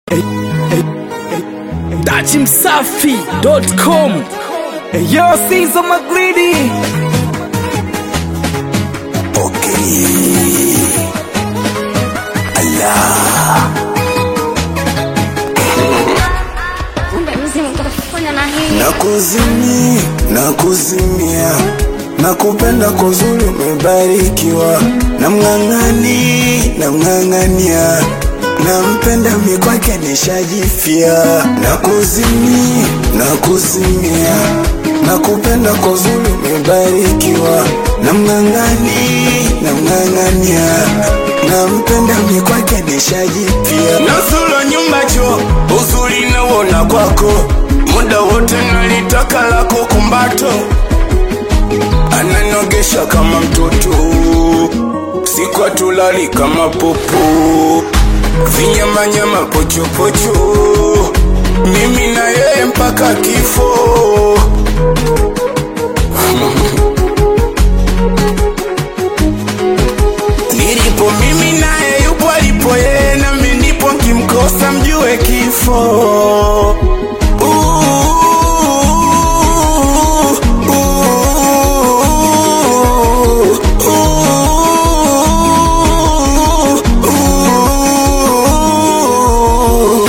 dachimsafi.com Yo, Caesar McGreedy. Kumbe mzimu utafanya na hii Nakuzimia, nakuzimia, nakupenda kwa uzuri umebarikiwa, namng'ang'ani, namng'ang'ania, nampenda mi kwake nishajifia. Nakuzimia, nakuzimia, nakupenda kwa uzuri umebarikiwa, namng'ang'ani, namng'ang'ania, nampenda mi kwake nishajifia. Nasula nyumba cho uzuri nauona kwako muda wote nalitaka lako kumbato, ananogesha kama mtoto, siku atulali kama popo, vinyamanyama pochopocho, mimi na yeye mpaka kifo. Nilipo mimi naye yupo alipo yeye, nami ndipo nkimkosa mjue kifo. Ooh, ooh, ooh, ooh, ooh.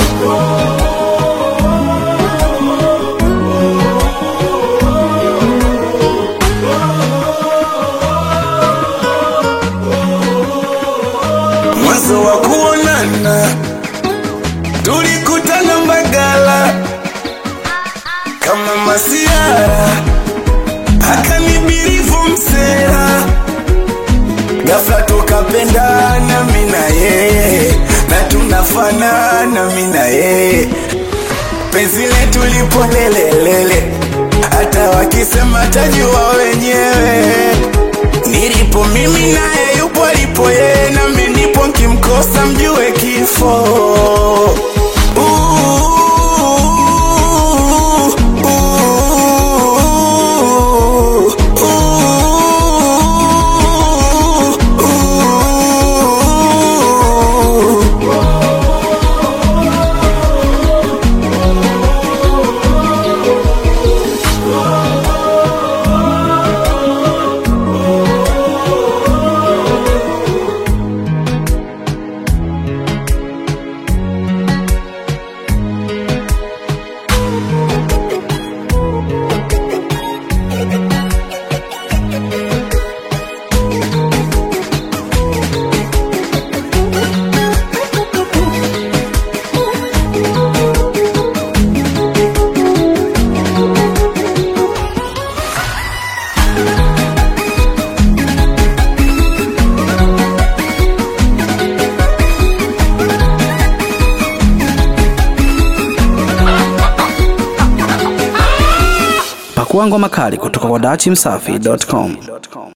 mwanzo wa kuonana tulikutana Mbagala kama masiara, akanibirifu msera, ghafla tukapendana mi na yeye, na tunafanana mi na yeye, penzi letu lipo lelelele, hata wakisema tajua wenyewe Nilipo mimi naye yupo alipo yeye, nami ndipo nkimkosa mjue kifo. Ooh, ooh, ooh, ooh, ooh. pakua ngoma kali kutoka kwa dachimsafi.com